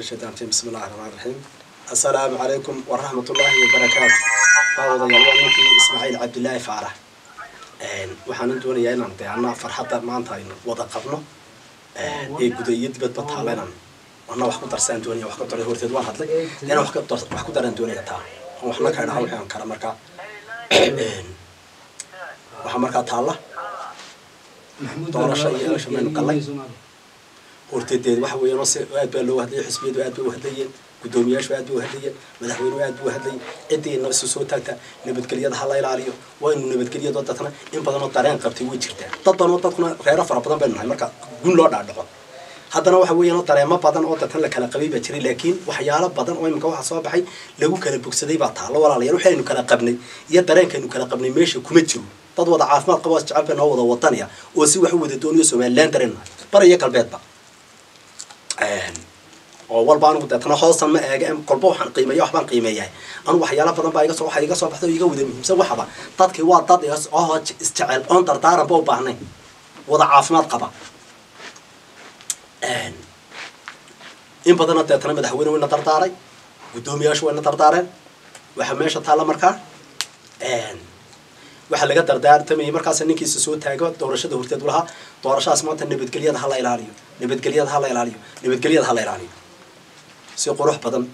الشيطان الرجيم بسم الله الرحمن الرحيم السلام عليكم ورحمة الله وبركاته باوضا يلوان ninkii ismaaciil cabdilaahi faarax waxaan doonayaa inaan de anaa farxadda maanta aynu wada qabno ee guda iyo dibadba taala inaan ana wax ku darsaan doonaya wax ka daray horteed waan hadlay inaan wax ka dar- wax ku daraan doonaya taa oo waxna ka dhaha waxaan kara markaa waxaa markaa taalla doorasho iyo elasho maynu galay horteedeed waxa weeyaan se aad baa loo hadlayay xisbiyadu aad bay u hadlayeen guddoomiyaashu aad bay u hadlayeen madaxweynuhu aad buu hadlayay ciddii naba isu soo taagta nabadgelyada ha la ilaaliyo waa inu nabadgelyadoo dadna in badanoo dareen qabtay way jirtaa dad badanoo dadkuna reero fara badan baynu nahay marka gun loo dhaadhaco haddana waxa weeyaan oo dareemo badan oo dadkan la kala qabay baa jiray laakiin waxyaalo badan oo imika waxa soo baxay lagu kala bogsaday baa taalo walaalayaal waxaynu kala qabnay iyo dareenkaynu kala qabnay meesha kuma jiro dad wada caafimaad qaba jecel bay noo wada wadanaya oo si wax u wada doonayo somaliland dareen nahay bari iyo galbeedba oo walba anigu deetana hoosan ma eega kolba waxaan qiimeeya waxbaan qiimeeyahay anigu waxyaala badan baa iga soo waxa iga soo baxda oo iga wada muhiimsan waxaba dadkii waa dad is- oo isjecel oon dardaaranba u baahnayn wada caafimaad qaba in badanna deetana madaxweyne wayna dardaaray guddoomiyaashu wayna dardaareen waxaa meesha taalla markaa waxaa laga dardaartamayay markaas ninkiisa soo taago doorashada horteed u lahaa doorashadaas maanta nabadgelyada ha la ilaaliyo nabadgelyada ha la ilaaliyo nabadgelyada ha la ilaaliyo si qurux badan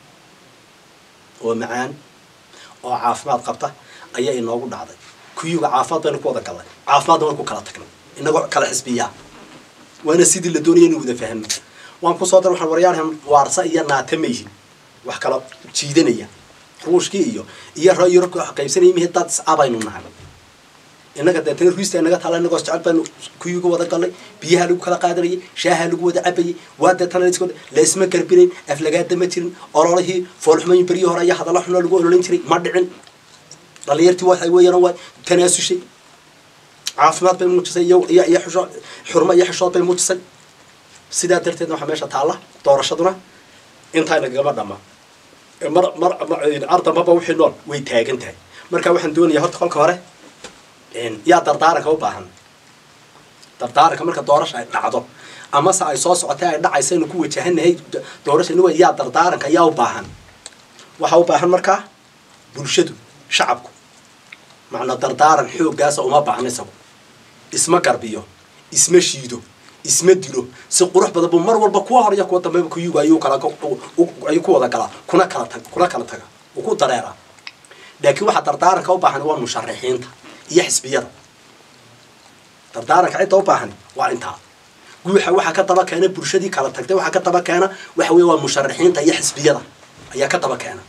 oo macaan oo caafimaad qabta ayaa inoogu dhacday kuyuga caafimaad baynu ku wada galnay caafimaadna waan ku kala tagnay inagoo kala xisbiyaa waana sidii la doonaya inu wada fahmo waan kusoo dar waxaan waryaarhan waarsa iyo naata mayhin wax kala jiidanaya ruushkii iyo iyo rayurka wax qaybsanaya mihi dad abaynu nahay innaga deetana ruista inaga taala inagoo jecel baynu kuyuga wada galnay biyaha lagu kala qaadanayay shaaha lagu wada cabayay waa deetana laisku laisma garbinayn aflagaada ma jirin ololihii foolxumayin beryii hore ayaa hadalla xunoo lagu ololin jiray ma dhicin dhalinyartii waxay weeyaan waa tanaasushay caafimaad bay muujisay iyo iyo iyo xusho xurmo iyo xishood bay muujisay sidaa darteedna waxaa meesha taalla doorashaduna intaa nagagama dhama mar mar ardambaba wixii nool way taagan tahay marka waxaan doonayaa horta kolka hore yaa dardaaranka u baahan dardaaranka marka doorasha ay dhacdo amase ay soo socotay ay dhacaysa inu ku wajahanahay doorasha inu yaa dardaaranka yaa u baahan waxaa u baahan markaa bulshadu shacabku macnaa dardaaran xooggaasa uma baahna isagu isma garbiyo isma shiido isma dilo si qurux badan bu mar walba kuwa hor iyo kuwa dambeba kuyuga ayuu kala ayuu ku wada galaa kuna kala tag kuna kala taga uu ku dareeraa laakiin waxaa dardaaranka u baahan waa musharaxiinta iyo xisbiyada dardaaranka cidda u baahan waa intaa guuxa waxaa ka daba keena bulshadii kala tagtay waxaa ka daba keena waxa weeye waa musharaxiinta iyo xisbiyada ayaa ka daba keena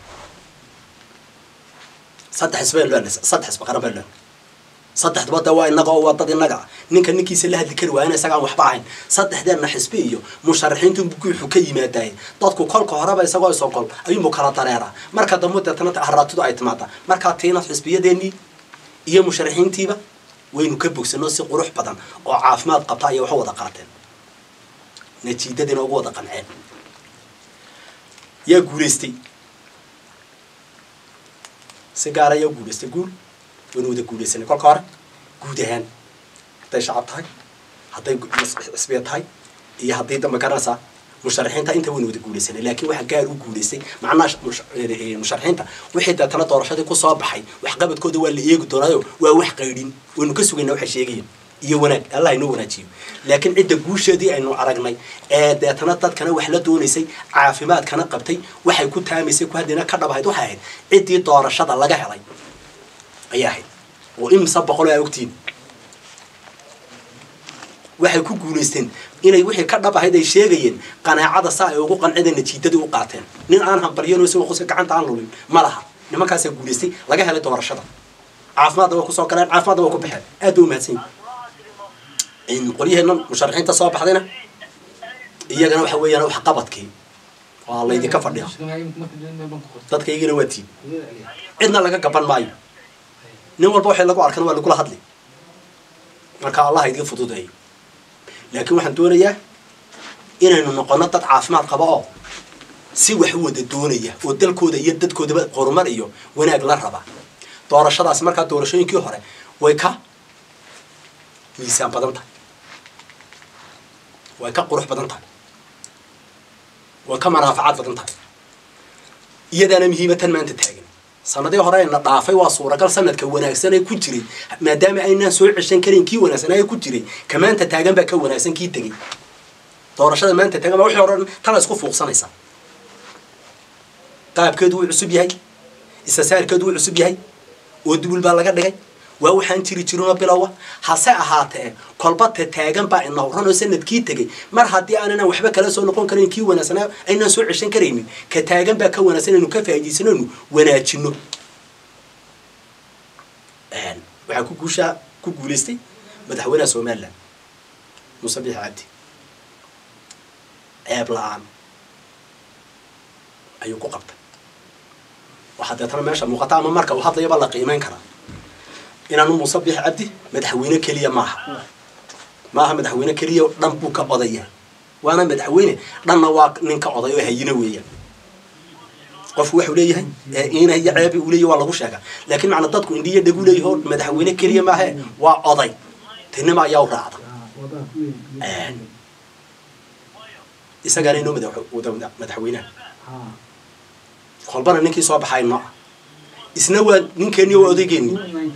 saddex xisbeen loo saddex xisbi qaran baan loo saddexdaba de waa inaga oo waa dad inaga ah ninka ninkiisa la hadli kari waayana isagaan waxba ahayn saddexdeenna xisbi iyo musharaxiintu guuxu ka yimaadaye dadku kolka horeba isagoo isogol ayuunbu kala dareeraa marka dambe deetana haraatidu ay timaada markaa tiina xisbiyadeenii iyo musharaxiintiiba waynu ka bogsano si qurux badan oo caafimaad qabta ayay wax u wada qaateen natiijadiina ugu wada qanceen yaa guulaystay si gaara yaa guulaystay guul waynu wada guulaysanay kolka hore guud ahaan hadday shacab tahay hadday xisbiya tahay iyo haddii dambe garanaysaa musharaxiinta inta waynu wada guulaysanay laakiin waxa gaar u guulaystay macnaha musharaxiinta wixii deetana doorashadii kusoo baxay waxqabadkooda waa la eegi doonaayo waa wax qaydhin waynu ka sugayna waxay sheegayeen iyo wanaag allah inoo wanaajiyo laakiin cidda guusheedii aynu aragnay ee deetana dadkana wax la doonaysay caafimaadkana qabtay waxay ku taamaysay ku haddina ka dhabahayd waxay ahayd ciddii doorashada laga helay ayaa ahayd oo imisa boqol aa ogtiin waxay ku guulaysteen inay wixii ka dhab ahayd ay sheegayeen qanaacada saa ay ugu qancida natiijadii u qaateen nin aan hambaryanoo isagoo qoska gacanta aan lulin ma laha nimankaasaa guulaystay laga helay doorashada caafimaadna way kusoo galeen caafimaadna way ku baxeen aad bay umahadsan yihin qolyaheenna musharaxiinta soo baxdayna iyagana waxa weeyaan wax qabadkii waa laydinka fadhiya dadka iyagana waa tiin cidna laga gaban maayo nin walba waxay lagu arkan waa lagula hadli marka allah idiin fududeeyo laakiin waxaan doonayaa inaynu noqono dad caafimaad qaba oo si wax u wada doonaya oo dalkooda iyo dadkoodaba horumar iyo wanaag la raba doorashadaas markaa doorashooyinkii hore way ka miisaan badan tahay way ka qurux badan tahay way ka manaafacaad badan tahay iyadaana muhiima tan maanta taagan sanadii hore ayna dhaafay waa suuragal sanadka wanaagsan ee ku jiray maadaama aynaan soo ceshan karin kii wanaagsanaa ee ku jiray ka maanta taagan baa ka wanaagsan kii tegey doorashada maanta taagan baa wixii hore tana isku fuuqsanaysa qaabkeedu wuu cusub yahay isasaarkeedu wuu cusub yahay oo dubul baa laga dhigay waa waxaan jiri jirinoo bilowa hase ahaatee kolbata taagan baa ina horan oo sanadkii tegey mar haddii aanan waxba kala soo noqon karan kii wanaagsanaa aynaan soo ceshan karaynin ka taagan baa ka wanaagsan inaynu ka faa'iidaysanaynu wanaajino waxaa ku guushaa ku guulaystay madaxweynaha somaliland muuse biix cabdi ceeb la-aan ayuu ku qabtay waxaa deetana meesha muuqata ama marka uu hadlayaba la qiimeyn karaa inaanu muuse biix cabdi madaxweyne keliya maaha maaha madaxweyne keliya dhan buu ka odaya waana madaxweyne dhanna waa nin ka oday oo hayino weeyaan qofku waxuu leeyahay ina iyo ceebi uu leeyahy waa lagu sheegaa laakiin macna dadku indhiyo dhegu leeyaho madaxweyne keliya maahe waa oday tinima ayaa u raacda isagaana inoo madaxweynaha kolbana ninkii soo baxay nooca isna waa ninkeeni waa odaygeeni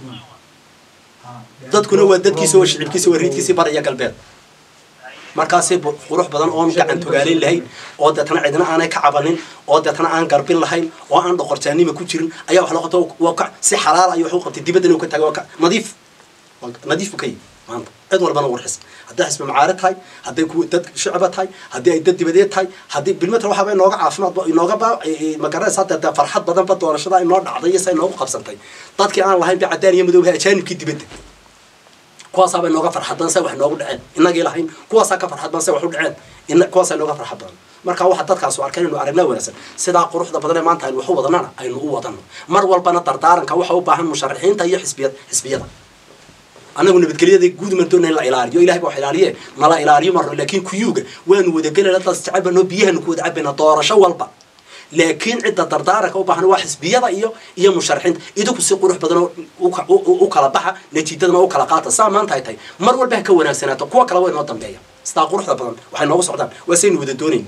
dadkuna waa dadkiisa waa shicibkiisa waa riidkiisii baraya galbeed markaasi qurux badan oon gacan togaalayn lahayn oo deetana cidna aanay ka cabanin oo deetana aan garbin lahayn oo aan dhoqorjaanima ku jirin ayaa wax loo qabta waa ka si xalaal ayuu wax u qabtay dibaddan uu ka taagay waa ka nadiif nadiif buu ka yihi maanta cid walbana warxis hadday xisbi macaari tahay hadday kuwa dad shicba tahay haddii ay dad dibadeed tahay haddii bilmeter waxaaba inooga caafimaad inooga ba magaranaysa hadda dee farxad badan ba doorashada inoo dhacday iyo sa inoogu qabsantay dadkii aan lahayn ba cadaan iyo madoobaha ajaanibkii dibadda kuwaasaaba inooga farxad badan say wax inoogu dhaceen inagii lahayn kuwaasaa ka farxad badan say wax u dhaceen in kuwaasaa inooga farxad badan marka waxa dadkaas u arkeen inuu aragnaa wanaagsan sidaa quruxda badan ee maanta aynu wax u wadanana aynu u wadano mar walbana dardaaranka waxa u baahan musharaxiinta iyo xisbiyad xisbiyada anagu nabadgelyada guud ma doona in la ilaaliyo ilahay baa wax ilaaliye nala ilaaliyo marno laakiin kuyuuga waanu wadagelayna dad isjecabano biyahanu ku wada cabayna doorasho walba laakiin cidda dardaaranka u baahan waa xisbiyada iyo iyo musharaxiinta idinku si qurux badan u kala baxa natiijadana u kala qaata saa maanta ay tahay mar walba ha ka wanaagsanaato kuwa kale waa inoo dambeeya sidaa quruxda badan waxay noogu socdaan waa saynu wada doonayn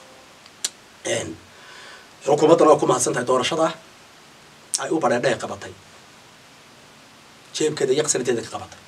xukuumaddana waa ku mahadsan tahay doorashada ay u badheedha qabatay jeebkeeda iyo qasnadeeda ka qabatay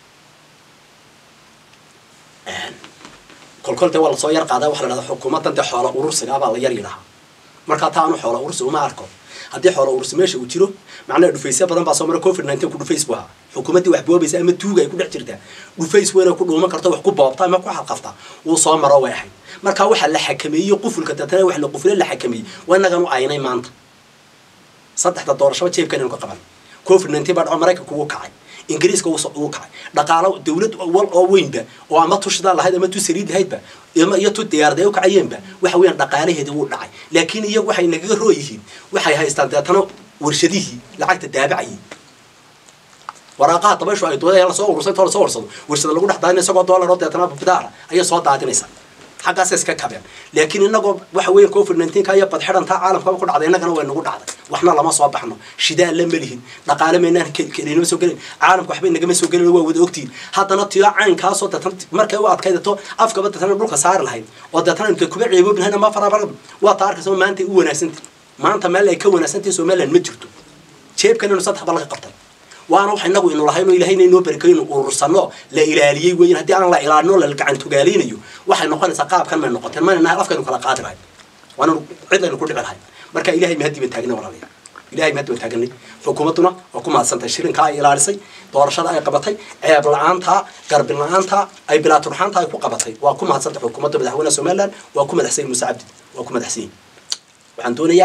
kolkol dee waa lasoo yar qaadaa waxa la dhahdaa xukuumaddan dee xoola urursiga abaa la yar yidhahaa markaa taa anu xoola urursi uma arko haddii xoola urursi meesha uu jiro macnaha dhufaysya badan baa soo mara covid nineteen ku dhufays bu ahaa xukuumaddii wax boobaysa ama tuuga ay ku dhex jirtaa dhufays weyna ku dhuuman karto wax ku boobta ama ku xalqafta wuu soo maro way ahayd markaa waxaa la xakameeyey qufulka deetana wax la qufule la xakameeyey waa inagan u aynay maanta saddexda doorashaba jeebkan inu ka qaban covid nineteen baa dhaco maraykanku wuu kacay ingiriiska uu kacay dhaqaalo dawlad wal oo weynba oo ama tushdaa lahayd ama tu saliid lahaydba iyo tu diyaarada u kacayeenba waxa weeyaan dhaqaalaheedii wuu dhacay laakiin iyagu waxay nagaga roo yihiin waxay haystaan deetana warshadihii lacagta daabacayay waraaqaha dabayshu ay dooda lasoo urursay intoo lasoo urursado warshada lagu dhex daadina isagoo doolar oo deetana bidaara ayay soo daadinaysaa xaggaasay iska kabeen laakiin inagoo waxa weeya covid nineteenka iyo badxidhantaa caalamkaba ku dhacday innagana way nagu dhacday waxna lama soo baxno shidaal la melihin dhaqaale maynaan kelinama soo gelin caalamka waxba inagama soo gelin waa wada ogtihin haddana tiyo caynkaasoo deetan markay u adkaydato afkaba deetana dhulka saari lahayd oo deetana inta kuba ceeboobin lahayn ama farabar waa taa arkaysa maanta u wanaagsantay maanta meel ay ka wanaagsantahay somaliland ma jirto jeebkan inu saddex ba laga qabtay waana wax inagu inu lahayn oo ilahayna inoo barkayo inu urursano la ilaaliyey weyan haddii aan la ilaalino la gacan togaaleynayo waxay noqonaysaa qaabkan may noqoteen mayna nahay afkaynu kala qaadi lahayn waana cid aynu ku dhici lahayn marka ilahay mahaddi baan taagna walaalayaal ilahay mahaddi baan taaganay xukuumadduna waa ku mahadsantahay shirinkaa ay ilaalisay doorashada ay qabatay ceeb la-aanta garbin la-aanta ay bilaaturxaanta ay ku qabatay waa ku mahadsantahay xukuumadda madaxweynaha somaliland waa ku madaxsan muuse cabdi waa ku madaxsan waxaan doonayaa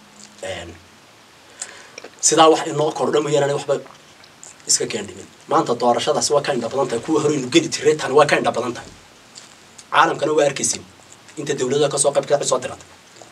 sidaa wax inoo kordha mooyaane waxba iska keendhimin maanta doorashadaasi waa ka indha badan tahay kuwa horeynu geli jiray tani waa ka indha badan tahay caalamkana waa arkaysin inta dawladda kasoo qayb ka soo diratay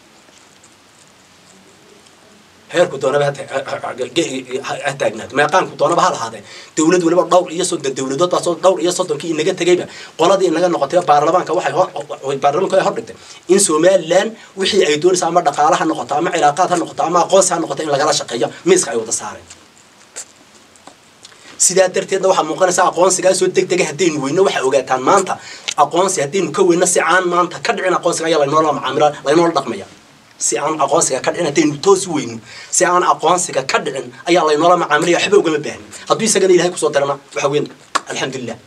heerku doonaba ha taagnaado meeqaanku doonaba ha lahaadee dawlad waliba dhowr iyo soddon dawladood baa dhowr iyo soddonkii inaga tegayba qoladii inaga noqotay baarlamaanka waxay baarlamaanku ay hordhigtay in somaliland wixii ay doonaysa ama dhaqaala ha noqoto ama cilaaqaad ha noqoto ama aqoonsi ha noqoto in lagala shaqeeyo miiska ay wada saareen sidaa darteedna waxaa muuqanaysa aqoonsigaasoo deg dega haddaynu weyno waxaa ogaataan maanta aqoonsi haddaynu ka weyno si aan maanta ka dhicin aqoonsiga ayaa laynoola macaamila laynoola dhaqmaya si aan aqoonsiga ka dhicin haddaynu toosi weyno si aan aqoonsiga ka dhicin ayaa laynoola macaamilaya waxba ugama baahni hadduu isagana ilahay kusoo darana waxa weyn alxamdulilah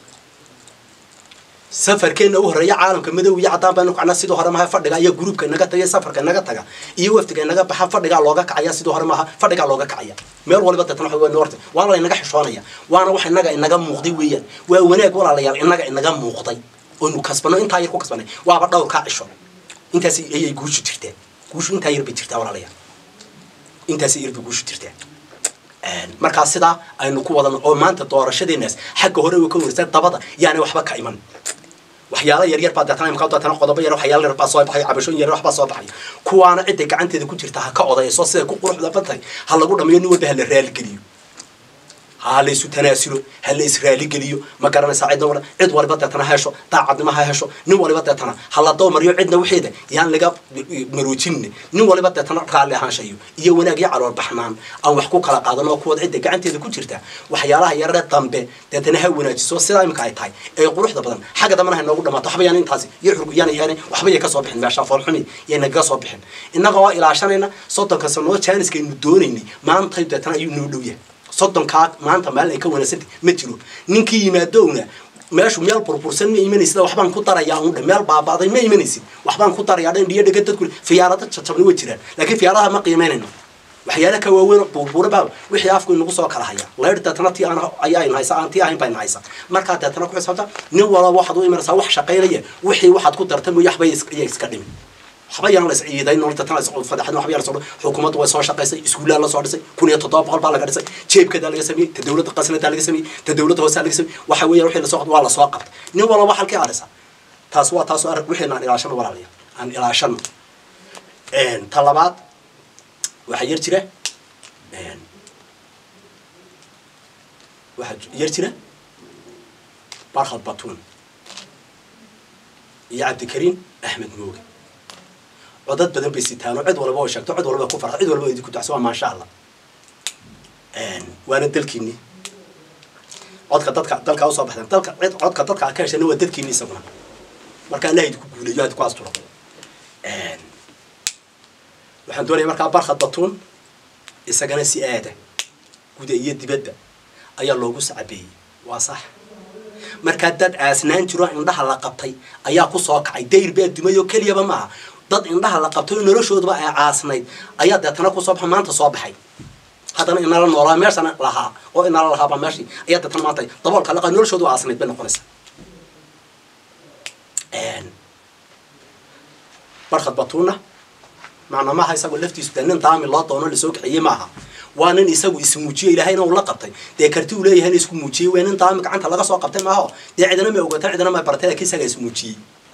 safarkeenna u horreeya caalamka madow iyo caddaan baynu kacnaa sidii hore maaha fadhiga iyo gruubka inaga taga safarka inaga taga iyo wafdiga inaga baxa fadhigaa looga kacaya sidii hore maaha fadhigaa looga kacaya meel waliba deetana waxa weyn horta waana laynaga xishoonaya waana wax inaga inaga muuqday weeyaan waa wanaag walaalayaal inaga inaga muuqday oonu kasbano intaa yar ku kasbanay waaba dhowr kaa cisho intaas ayay guushu jirtaa guushu intaa yar bay jirtaa walaalayaal intaas yar bay guushu jirtaa markaa sidaa aynu ku wadano oo maanta doorashadeenaas xagga hore way ka warisa dabada yaani waxba ka iman waxyaala yar yar baa deetana imka deetana qodobo yar waxyaala yar baa soo baxay cabashooyin yar wax baa soo baxay kuwaana cidda gacanteeda ku jirta ha ka odayso siday ku quruxda badan ha lagu dhamayo nin walba ha la raaligeliyo ha la isu tanaasulo ha la israaligeliyo ma garanaysaa cidna wala cid waliba deetana ha hesho daacadnimo ha hesho nin waliba deetana ha la dawmariyo cidna waxeeda yaan laga maroojinne nin waliba deetana raalli ahaanshayo iyo wanaag iyo calool baxnaan aan wax ku kala qaadan oo kuwad cidda gacanteeda ku jirta waxyaalaha yarare dambe deetana ha wanaajiso sidaa imika ay tahay ee quruxda badan xagga dambana ha noogu dhamaato waxba yaan intaasi iyo xurgu yaan yaan waxba yay ka soo bixin meesha foolxumi yay nagaga soo bixin innaga oo ilaashanayna soddonka sanoo jaaniskaynu doonaynay maantay deetana ayuu noo dhow yahay soddonkaa maanta maalin ay ka wanaagsanta ma jiro ninkii yimaadowna meeshu meel burbursan ma imanaysid waxbaan ku darayaa undhe meel baaba'day ma imanaysid waxbaan ku darayaa dhan dhiyo dhega dadku fiyaarada jajabna way jiraan laakiin fiyaaradaha ma qiimaynayno waxyaala ka waaweyn burbura baa wixii afku inagu soo kala haya leer deetana tii aan ayaynu haysa aan tii ahayn baynu haysa markaa deetana ku xisaabta nin walba waxaad u imanaysaa wax shaqaynaya wixii waxaad ku darta mooye waxba iya iska dhimin waxba yaan la isciiday nololta tan fadaxdan waxba yaan soo xukuumaddu way soo shaqaysay iskuullaa la soo dhisay kun iyo toddoba boqol baa laga dhisay jeebkeedaa laga sameeyey ta dawladda qasnadaa laga sameeyey ta dawladda hoosaa laga sameeyey waxa weeyaan wixii lasoo waa lasoo qabtay nin walba halkii aadhisa taas waa taas arag wixii aan ilaashano walaalayaal aan ilaashano ta labaad waxaa yar jira waxaa yar jira barkhad batuun iyo cabdikariim axmed mooge codad badan bay sitaan oo cid walba oo sheegto cid walba ku farxo cid walba idinku dacso waa maasha allah waana dalkiini codka dadka dalka usoo baxdeen dalka cid codka dadka ka heshana waa dadkiini isaguna marka allah idinku guuleeyo idinku asturo waxaan doonaya markaa barkhad batuun isagana si aada guda iyo dibadda ayaa loogu sacabeeyey waa sax markaa dad aasnaan jiro indhaha la qabtay ayaa kusoo kacay dayr baa dumay oo keliyaba maaha dad indhaha la qabtay oo noloshooduba ay caasnayd ayaa deetana kusoo baxa maanta soo baxay haddana inala noolaa meeshana lahaa oo inala lahaabaa meeshii ayaa deetana maanta daboolka laqa noloshoodu caasnayd bay noqonaysaa barkhad batuuna macna maaha isagu laftiisu dee nin daami loo doono lasoo kaxeeyey maaha waa nin isagu ismuujiye ilaahayna uu la qabtay dee karti uu leeyahayna isku muujiyey waa nin daami gacanta laga soo qabtay maaho dee cidina ma ogata cidina ma baratay laakiin isagaa ismuujiyey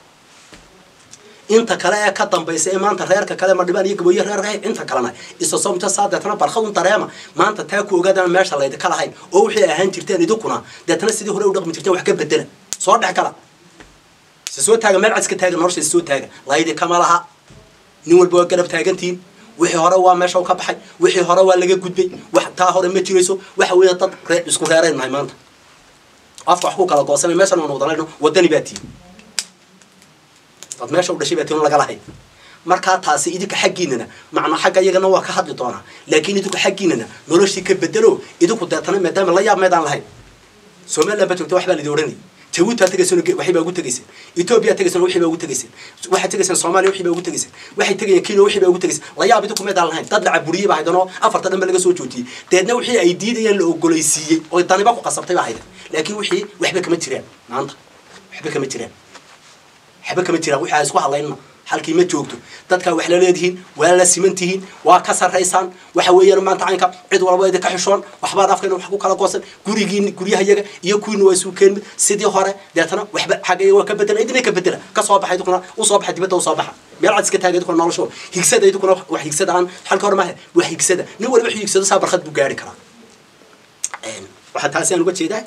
inta kale ee ka dambaysa ee maanta reerka kale madhibaan iyo gabooye reerka inta kalena isa soomta saa deetana barkadun dareema maanta taa ku ogaadana meesha laydinka lahayn oo wixii ahaan jirteen idinkuna deetana sidii hore u dhaqmi jirteen wax ka bedela soo dhex gala se soo taaga meel cadska taaga nolosha soo taaga laydikama laha nin walba waa garab taagantihiin wixii hore waa meesha ka baxay wixii hore waa laga gudbay wax taa hore ma jirayso waxa weeya dad ree isku reerayn nahay maanta afka wax ku kala goosanay meeshan aan wadalayno wadani baa tihin dad meesha u dhashay baa tihin laga lahay markaa taasi idinka xaggiinana macnaa xagga iyagana waa ka hadli doonaa laakiin idinku xaggiinana noloshii ka bedelo idinku deetana maadaama la yaab meedaan lahayn somaliland ba joogta wax baa lidi odhanayay jabuuti baa tegayseen waxay baa ugu tegayseen etoobiya tegayseen waxay baa ugu tegayseen waxay tegayseen soomaaliya waxay baa ugu tegayseen waxay tegayeen kenya waxay baa ugu tegayseen la yaab idinku meedaan lahayn dad la caburiye baa haydanoo afarta dhan ba laga soo joojiyey deedna wixii ay diidayeen la ogolaysiiyey oo daniba ku qasabtay baa haydan laakiin wixii waxba kama jiraan maanta waxba kama jiraan waxba kama jiraan wixii ay isku hadlayna halkii ma joogto dadkaa wax la leedihiin waa la siman tihiin waa ka sarraysaan waxa weeyaan maanta caynka cid walba idinka xishoon waxbaad afkayna wax ku kala goosan gurigiin guryahayaga iyo kuwiina waa isu keenmid sidii hore deetana waxba xagga waa ka bedela idina ka bedela ka soo baxa idinkuna usoo baxa dibadda usoo baxa meel cad iska taaga idinkuna nolosho higsada idinkuna wax higsada aan halka hore maaha wax higsada nin walba wuxuu higsado saa barkad buu gaari karaa waxaa taasi aan uga jeedaa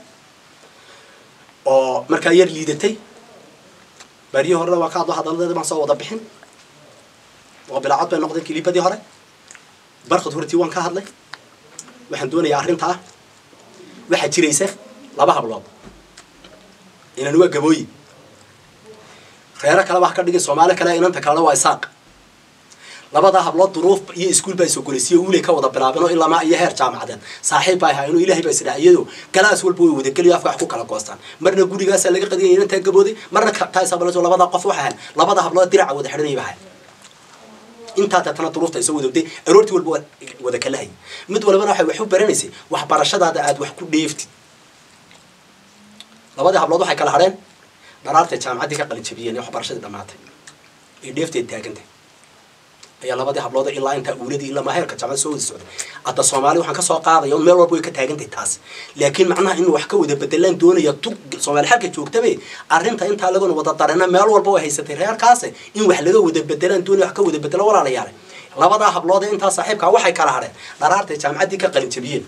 oo markaa yar liidatay baariyi horena waa ka hadlo hadaladeeda baan soo wada bixin oo bilaacad bay noqdeen kilibadii hore barkad hortii waan ka hadlay waxaan doonayaa arrintaa waxaa jiraysa laba hablood inan waa gabooyi reero kaleba ha ka dhigin soomaali kale inanta kalena waa isaaq labadaa hablood duruuf iyo iskuul baa isogolaysiyo uuley ka wada bilaabeen oo ilamaa iyo heer jaamacadeed saaxiib baa ahaayeen oo ilaahay baa isdhac iyadoo galaas walba way wadageliyo afka wax ku kala goostaan marna gurigaasaa laga qadiyay inantaa gabooday marna taasabalaso labadaa qof waxa ahayn labada hablood diraca wada xidhanaya baa ahayn intaa deetana duruufta isoo wadawday aroortii walba wada kala hayay mid walbana waxay wax u baranaysay waxbarashadaada aada wax ku dheeftid labadii hablood waxay kala hadheen dharaartay jaamacaddii ka qalin jabiyeen ee waxbarashadii dhammaatay ee dheefteed taagantay ayaa labadii hablood ilaa intaa uuladii ilaa maaheerka jaamacad soo wada socday hadda soomaali waxaan kasoo qaadaya un meel walba way ka taagantay taas laakiin macnaha in wax ka wada bedelaan doonaya tu soomaali xalka joogtabe arrinta intaa laguna wada darena meel walba way haysatay reerkaase in wax laga wada bedelaan doonaya wax ka wada bedelo walaalayaale labadaa hablood ee intaa saaxiibkaa waxay kala hadheen dharaartay jaamacaddii ka qalin jabiyeen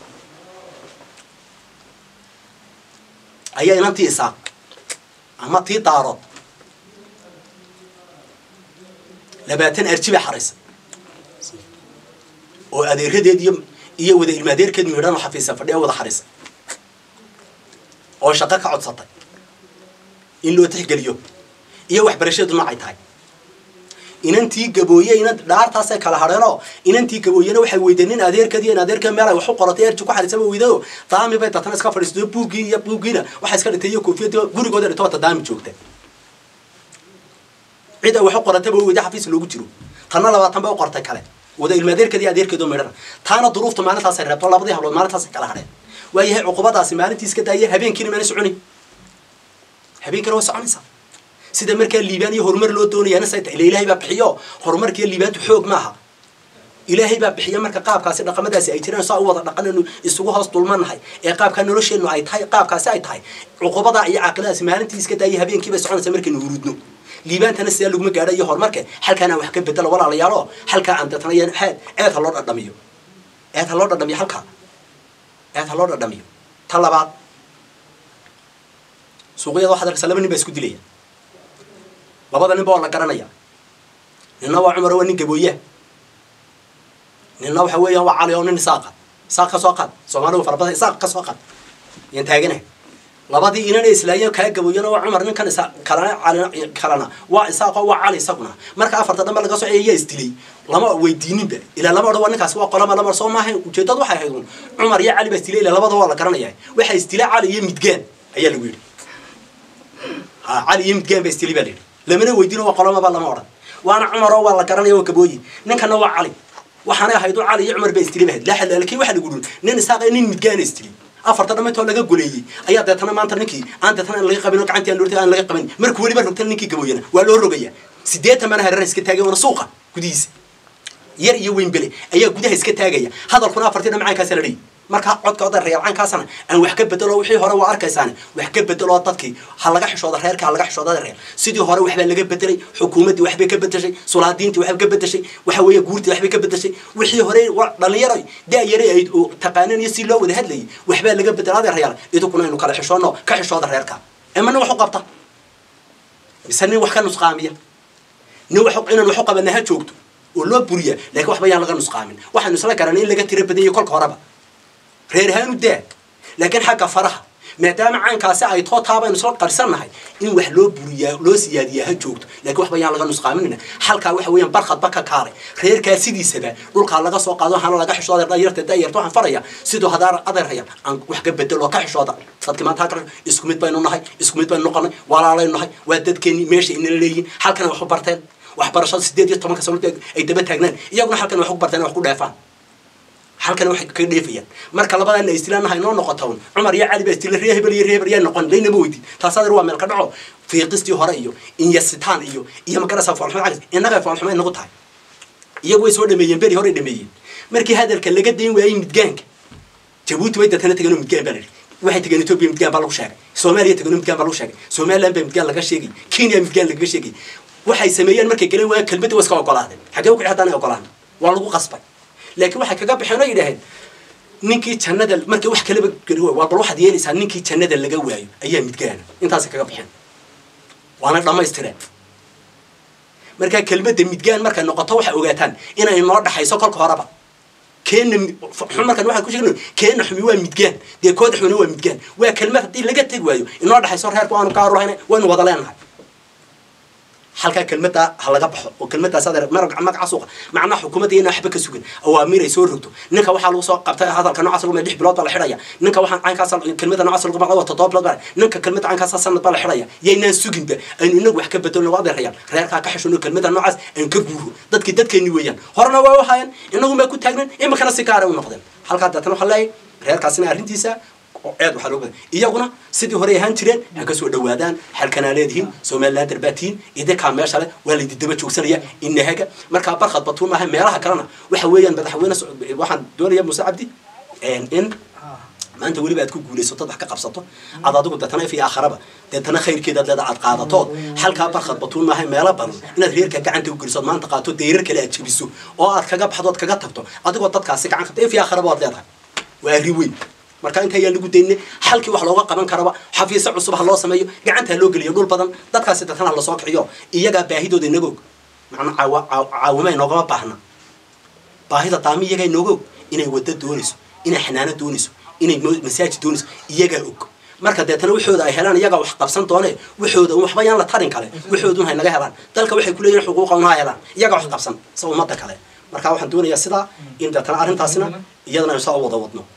ayaa inantii isaaq ama tii daarood labaatan arjiba xaraysa oo adeeradeed iyo iyo wada ilmaadeerkeed miidhan oo xafiisa fadhiya wada xaraysa oo shaqo ka codsatay in loo tixgeliyo iyo waxbarashadu noocay tahay inantii gabooye inan dhaartaasay kala hadheenoo inantii gabooyena waxay weydeen nin adeerkeed iyo in adeerkeed meel ay wax u qoratay erji ku xariisaba weydayo daami bay datana iska fadhiisato buuggii iyo buuggiina waxay iska dhintay iyo koofiyadii gurigooda dhito wata daami joogta cid ay wax u qorataba weyda xafiis loogu jiro tanna labaatan bay u qortay kale wada ilmaadeerkeed iyo adeerkeedoo midhana taana duruuftu maalintaasay reebto labadii hablood maalintaasay kala hadheen waayahay cuqubadaasi maalintii iska daaya habeenkiina maana soconi habeenkiina way soconaysaa sida markaa liibaan iyo horumar loo doonayaana say tahay ila ilaahay baa bixiyo horumarkiiyo liibaantu xoog maaha ilaahay baa bixiya marka qaabkaasi dhaqamadaasi ay jiraan saa u wada dhaqanaynu isugu hoos dulmanahay ee qaabkaa nolosheennu ay tahay qaabkaasi ay tahay cuqubadaa iyo caaqiladaasi maalintii iska daaya habeenkii bay soconaysaa markaynu hurudno liibaantana sidaa laguma gaadha iyo horumarka halkaan aan wax ka bedelo walaalayaalo halkaa aan deetana eed eed ha loo dhadhamiyo eed ha loo dhadhamiyo halkaa eed ha loo dhadhamiyo ta labaad suuqyada waxaad arkaysaa laba nin baa isku dilaya labada nin ba waa la garanaya ninna waa cumar waa nin gabooyaa ninna waxa weeyaan waa cali oo nin isaaqa isaaq ka soo qaad soomaaligu farabada isaaq ka soo qaad yaan taaganahay labadii inana islaayeen kaa gabooyana waa cumar ninkan isa kalana cali kalana waa isaaqo waa cali isaguna marka afarta dhanba laga soo ayaa isdilay lama weydiininba ilaa lama odhan waa ninkaasi waa qolama lama soo maahayn ujeedadu waxay ahayd un cumar iyo cali baa isdilay ilaa labada waa la garanaya waxaa isdilay cali iyo midgaan ayaa lagu yidhi ha cali iyo midgaan baa isdilay baa la yidhi lamana weydiino waa qolamaba lama odhan waana cumaroo waa la garanaya waa gabooyi ninkana waa cali waxaanay ahayd cali iyo cumar baa isdilay bahayd laa laakiin waxa lagu dhun nin isaaq nin midgaana isdilay afarta dhammayntoo laga goleeyey ayaa deetana maanta ninkii aan deetana aan laga qabin oo gacantii aan lortay aan laga qabin markuu weliba rogtana ninkii gabooyana waa loo rogaya sideetan bana hareer iska taagay oona suuqa gudihiisa yar iyo weynbele ayaa gudaha iska taagaya hadalkuna afartii dhamacaankaasa la dhihi markaa codka oda reercaankaasana aan wax ka bedelo wixii hore waa arkaysaane wax ka bedeloo dadkii ha laga xishooda reerka ha laga xishooda reer sidii hore waxbaa laga bedelay xukuumaddii waxbay ka bedeshay sulaadiintii waxbay ka bedeshay waxa weeye guurtii waxbay ka bedeshay wixii hore dhalinyaro da-yare ay taqaaneen iyo si loo wada hadlayay waxbaa laga bedelay adeerayaal idinkuna aynu kala xishoono ka xishooda reerka ema nin wax u qabta mise nin wax ka nusqaamiya nin wax inaan wax u qabana ha joogto oo loo buriya laakiin waxba yaan laga nusqaamin waxaanu isla garanay in laga tiro badanyay kolka horeba reer ahaan u daa laakiin xagga faraha maadaama caankaasi ay too taabaynu isla qarsannahay in wax loo buriyaa loo siyaadiyaa ha joogto laakiin waxba yaan laga nusqaaminina halkaa waxa weeyaan barkhadba ka kaalay reerkaa sidiisaba dhulkaa laga soo qaado hana laga xishooda dayarta dayarta waxaan faraya siduu hadaar adeerhaya aan wax ka bedelo ka xishooda dadki maanta halkan isku mid baynu nahay isku mid baynu noqonay walaalaynu nahay waa dadkeenni meesha inala leeyihin halkana wax u barteen waxbarashada sideed iyo tobanka sano ay daba taagnaan iyaguna halkan wax ku barteen wax ku dheefaan halkan waxay ka dheefayaan marka labadana istilaanaha inoo noqota un cumar iyo cali baa istila ree hebel iyo ree hebel yaa noqon laynama weydin taas adeer waa meel ka dhaco fiiqistii hore iyo inyasitaan iyo iyo magarasa foolxumo calis innaga foolxumo inagu tahay iyagu way soo dhameeyeen beri hore dhameeyeen markii hadalka laga dayn waayey midgaanka jabuuti way dadkana tegeen oo midgaan baa la yidhi waxay tegeen etoobiya midgaan baa lagu sheegay soomaaliya tegeen oo midgaan baa lagu sheegay somaliland baa midgaan laga sheegay kenya midgaan lagaga sheegay waxay sameeyeen markay galeen waayeen kelmadda waa iska ogolaadeen xaggee u kici haddaan ay ogolaan waa lagu qasbay laakiin waxay kaga baxeen oo yidhaaheen ninkii jannada markay wax kalaba geli waayo waa bal waxaad yeelaysaa ninkii jannada laga waayo ayaa midgaana intaasay kaga baxeen waana dhammaystireen markaa kelmadda midgaan markay noqoto waxay ogaataan inay noo dhaxayso kolka horeba keena xun markaan waxaan ku sheegno keena xumi waa midgaan dee kooda xumina waa midgaan waa kelmad haddii laga tegi waayo inoo dhexayso reerku aanu ka arurahayna waynu wada leenahay halkaa kelmadda ha laga baxo oo kelmaddaas adeer marag magaca suuqa macnaha xukuumadda iyana waxba ka sugan awaamiir ay soo rogto ninka waxaa lagu soo qabtay hadalka noocaas lagu lix bilood baa la xidhaya ninka waxaan caynkaas kelmadda noocaas lagu maqlay waa toddoba bilood baa ninka kelmadda caynkaas sanad baa la xidhaya yaynaan suginba aynu inagu wax ka bedelno waa adeerayaan reerkaa ka xishoono kelmadda noocaas aan ka guuro dadkii dadkeeni weeyaan horena waa wahayan inagun baa ku taagnan iminkana si gaara u noqdeen halkaa deetana waxaa leeyahay reerkaasina arrintiisa ceed waxaa loo badan iyaguna sidii horey ahaan jireen ha ka soo dhawaadaan xalkanaa leedihiin somaliland darbaatiin idinkaa meesha le waa laydi daba joogsanaya inahaga markaa barkhad batuun maaha meelaha kalena waxa weeyaan madaxweyne waxaan doonaya muuse cabdi in maanta weliba aad ku guulaysato wax ka qabsato ad adigu deetana if iyo aakharaba deetana khayrkeedaad leeda aad qaadatood halkaa barkhad batuun maaha meelo badan inaad reerka gacanta u geliso maanta qaato dayrar kale aad jebiso oo aad kaga baxdo ood kaga tagto adigoo dadkaasi gacan qabta if iyo aakharaba waad leedahay waa arri weyn marka inta ayaa lagu daynay halkii wax looga qaban karaba xafiisyo cusub ha loo sameeyo gacanta ha loo geliyo dhul badan dadkaasi dadkana ha lasoo kiciyo iyagaa baahidooda inaga og macnaa caawima inoogama baahna baahida daami iyagaa inooga og inay waddo doonayso inay xanaano doonayso inay masaajid doonayso iyagaa og marka deetana waxooda ay helaan iyagaa wax qabsan doone waxooda waxba yaan la tarin kale waxoodun hay naga helaan dalka waxay kuleeyihin xuquuqa un ha helaan iyagaa wax qabsan sa ummadda kale marka waxaan doonayaa sidaa in deetana arrintaasina iyadana aynu saa u wada wadno